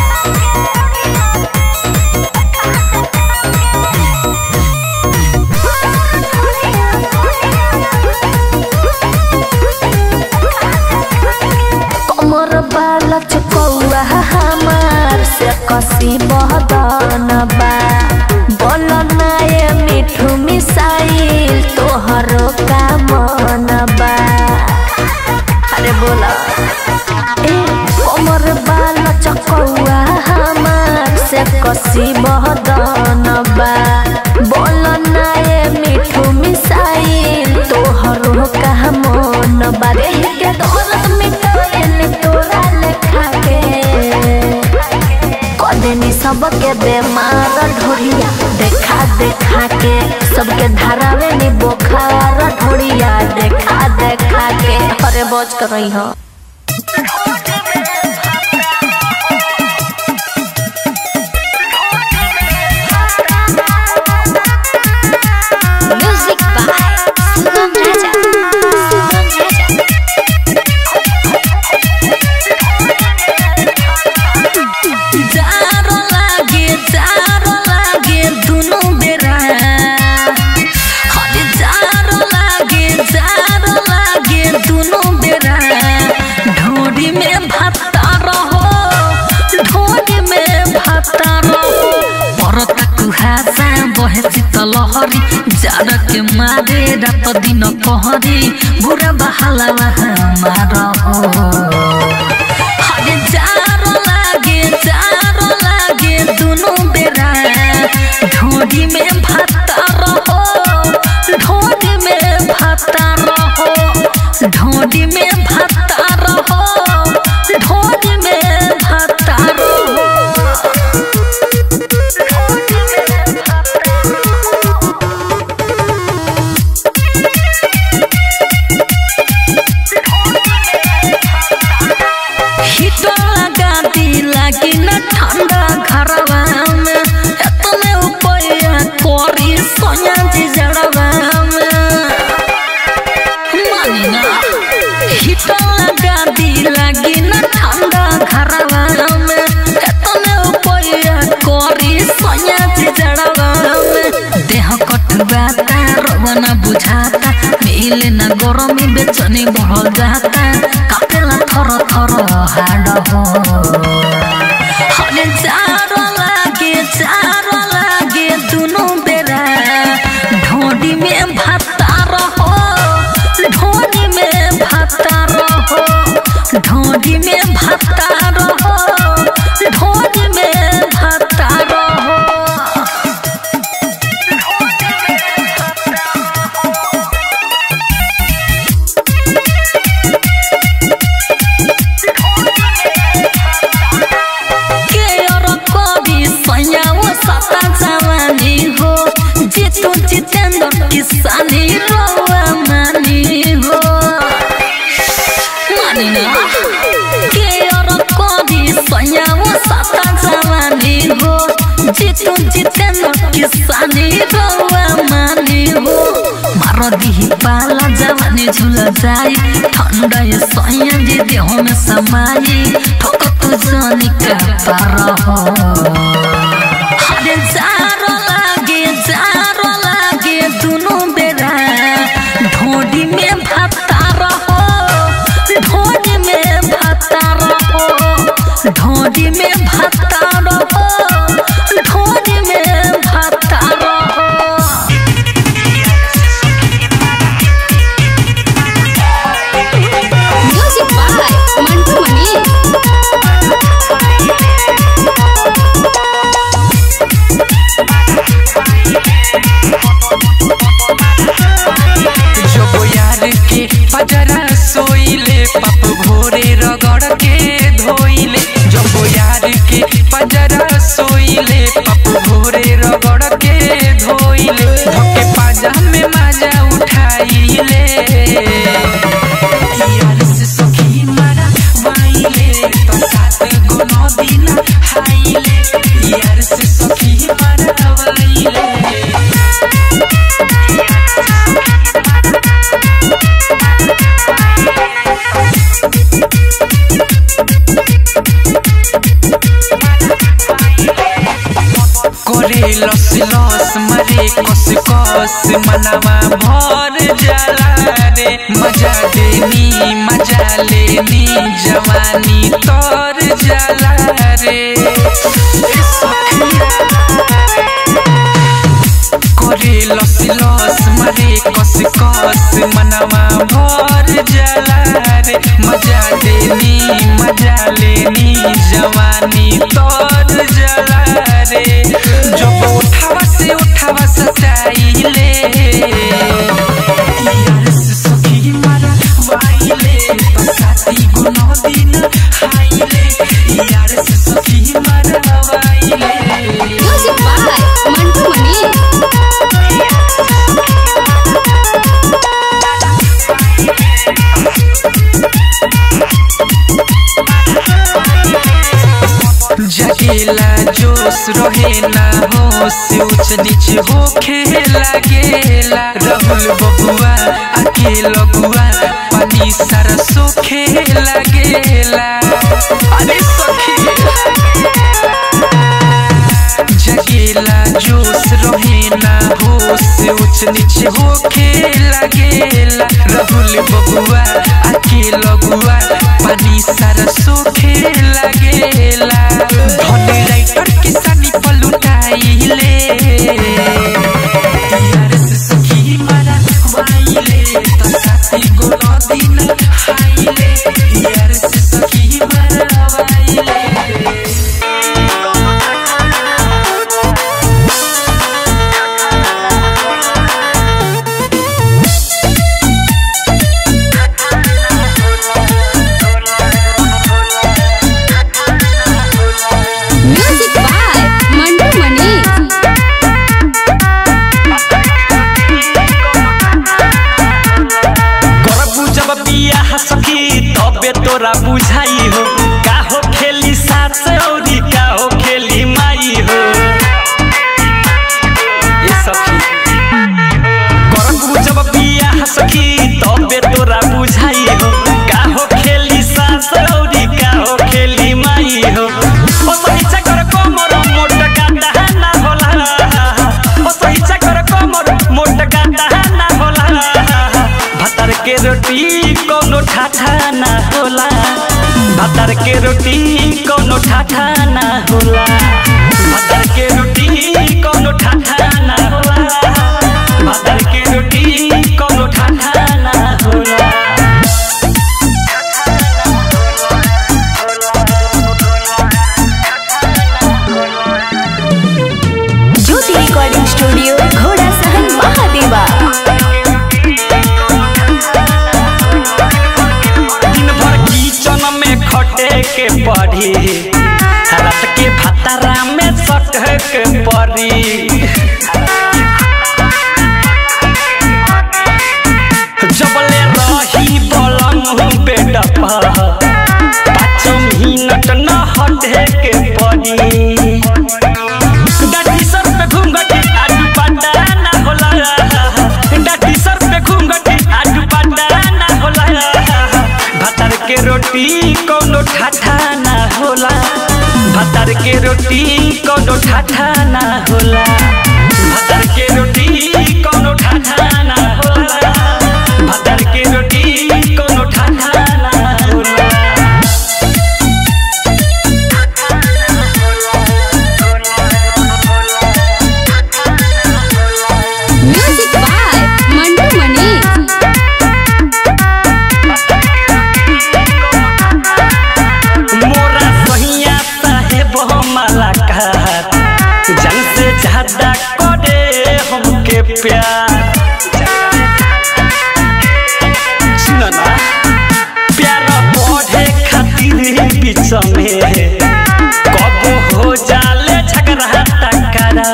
कमर बाला चुकौआ हमार से कसी बहदन बा बोल ना ये मिठू मिसाइल तोहरो का मन बा अरे बोला ए कमर बाला चुकौआ हमार से कसी बहदन बा बोल ना ये मिठू मिसाइल तोहरो का मन बा रे के दौलत मिटाइल तोरा लेखा के कदेनी सबके बेमार ढोरिया देखा देखा के सबके धरावे नी बोखार ढोरिया देखा देखा के अरे बच कर रही हो
म्यूजिक बाय सुगम राजा सुगम राजा
जारो लागे जारो लागे दुनु बेरा हरे जारो लागे जारो लागे दुनु बेरा ढोरी में भाता रहो ढोरी में भाता रहो परता कुहासा बहे शीतल हरी जाड़ के रे रात दिन कहरी बुरा बहालावा हमारा हो हरे जारो लागे जारो लागे दुनु बेरा ढोडी में भाता रहो ढोडी में भाता रहो ढोडी में भाता रहो ढोडी में भाता रहो हीटर लगा दी लागी न ठंडा घरवा में एतने उपया कोरी सोया जी जड़वा में मानी ना हीटर लगा दी लागी न ठंडा घरवा में एतने उपया कोरी सोया जी जड़वा में देह कटवाता रवना बुझाता मिल न गरमी बेचनी बढ़ जाता कापेला थर थर हाड हो हले चारो लागे चारो लागे दुनु बेरा ढोडी में भाता रहो ढोडी में भाता रहो ढोडी में भाता रहो ढोडी में भाता रहो के और कवि सयाओ सता जवानी हो जितु जितेंद्र किसानी रोआ मानी हो मानी ना के और कवि सयाओ सता जवानी हो जितु जितेंद्र किसानी रोआ मानी हो मारो दिही पाला जवानी झुल जाई ठंडा ये सैया जी देह में समाई ठोक तू जानी का पार हो हरे जारो लागे जारो लागे दुनु बेरा ढोडी में भाता रहो ढोडी में भाता रहो ढोडी में भाता रहो ढोडी में भाता रहो
म्यूजिक बाय मंटू मनी
जब यार के पजरा सोइले पप भोरे रगड़ के धोइले जब यार के पजरा सोइले पप भोरे रगड़ के धोइले धोके पाजा में माजा उठाइले यार से सखी मारा वाइले तो सात गो नदी ना हाइले यार से सखी मारा वाइले करे लस लस मरे कस कस मनवा भर जाला रे मजा देनी मजा लेनी जवानी तर जाला रे ए सखिया करे लस लस मरे कस कस मनवा भर जाला रे मजा देनी मजा लेनी जवानी तर जाला रे जब उठावा से उठावा सटाइले यार से सखी मारा वाइले तो साथी गुनो दिन हाइले यार से सखी मारा वाइले
म्यूजिक बाय मंटू मनी
जगेला जोश रहे ना होश ऊंच नीच होखे लागेला राहुल बबुआ आके लगुआ पानी सारा सोखे लागेला अरे सखी जगेला जोश रहे ना होश ऊंच नीच होखे लागेला राहुल बबुआ आके लगुआ पानी सारा सोखे लागेला धन राइटर किसानी पलुटाइले यार से सखी मारा
तोरा बुझाई हो का हो खेली सास औरी का हो खेली माई हो ए सखी करबू जब बियाह सखी तबे तोरा बुझाई हो का हो खेली सास औरी का हो खेली माई हो ओ सहिचा कर कमर मोट काटा ना होला ओ सहिचा कर कमर मोट काटा ना होला भातर के रोटी कोनो ठाठा ना होला भातर के रोटी कोनो ठाठा ना होला भातर के रोटी कोनो ठाठा ना होला भातर के रोटी कोनो ठाठा ना होला
ज्योति रिकॉर्डिंग स्टूडियो घोड़ा सहन महादेवा
दिन भर किचन में खटे के पड़ी रात के भतारा में सटे के पड़ी जबले रही बलम बेड पर पाँच मिनट न हटे के पड़ी डाटी सर पे घूंघटी आडू पाटा ना होला डाटी सर पे घूंघटी आडू पाटा ना होला भातर के रोटी कोनो ठाठा ना होला भातर के रोटी कोनो ठाठा ना होला भातर के रोटी कोनो ठाठा ना होला भातर के रोटी कोनो ठाठा ना होला
म्यूजिक बाय मंटू मनी
मोरा सहिया साहेब हमारा कहत जन से ज्यादा करे हमके प्यार सुन ना प्यार बढ़े खातिर बीच में कब हो जाले झगड़ा टकरा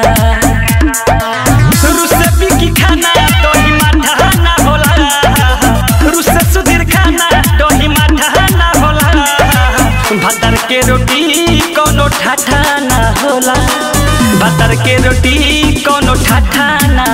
रुसे बिकी खाना दही माठा ना होला रुसे सुधीर खाना दही माठा ना होला भातर के रोटी कोनो ठाठा ना होला भातर के रोटी कोनो ठाठा ना